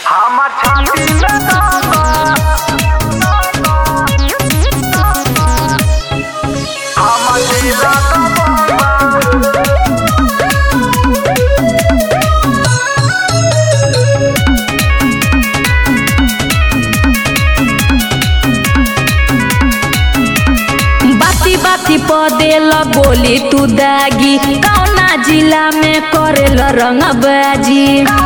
हमर छाती में दम बा हमर जिला दबंग बा बाती बाती पदेल बोली तू दागी कौना जिला में करेल रंगबाजी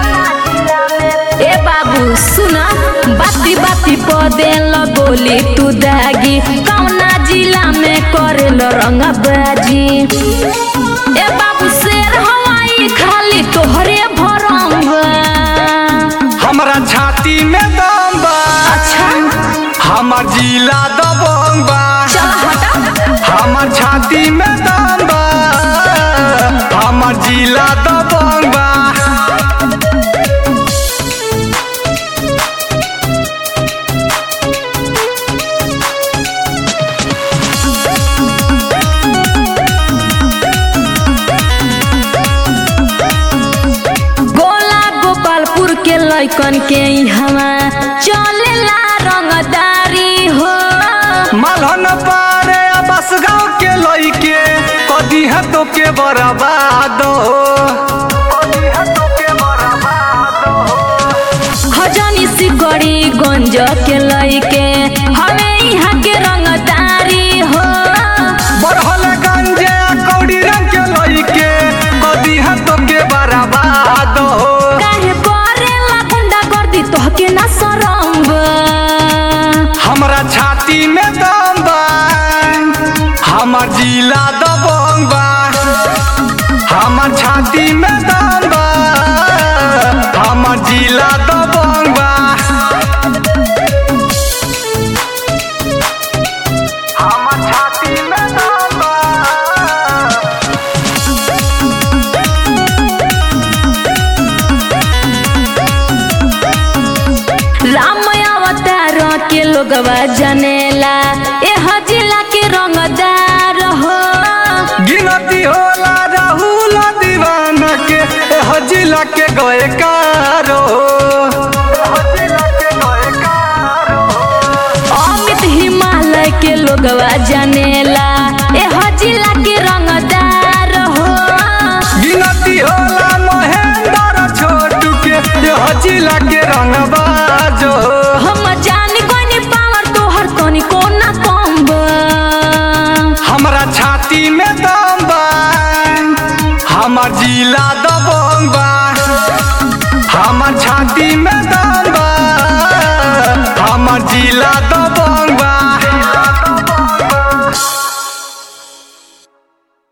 ए बाबू सुना बाती बाती पदेल बोली तू दागी कौना जिला में करेल रंगबाजी ए बाबू शेर हवाई खाली तोहरे भरम हमरा छाती में दम बा अच्छा हमर जिला दबंग बा चल हटा हमर छाती में दम बा हमर जिला दबंग बा गोला गोपालपुर के लैकन के हवा चलेला रंगदारी हो मलहन पारे बस गाँव के लइके कदी है तो के बर्बाद हो खजनी सिकड़ी गंज के लैके हवे यहाँ के रंगदारी हो बढ़ल गंजे कौड़ी रंग के लइके कदी है तो के बर्बाद हो काहे करेला गुंडा गर्दी तोहके ना शरम बा? हमरा छाती में दम बा हमर जिला दबंग बा हमर छाती में दम बा हमर जिला दबंग बा हमर छाती में दम बा राम अवतार के लोगवा जनेला एह जिला के रंगदार हो गिनती होला राहुल दीवाना के एह जिला के गए कारो अमित हिमालय के लोगवा जनेला एह जिला के रंगदार हो गिनती होला महेंद्र छोटू के एह जिला के रंगबाजो हम जान कोनी पावर तोहर तनी कोना कम बा। हमरा छाती में दम बा हमर जिला दबंग बा हमर छाती में दम बा हमर जिला दबंग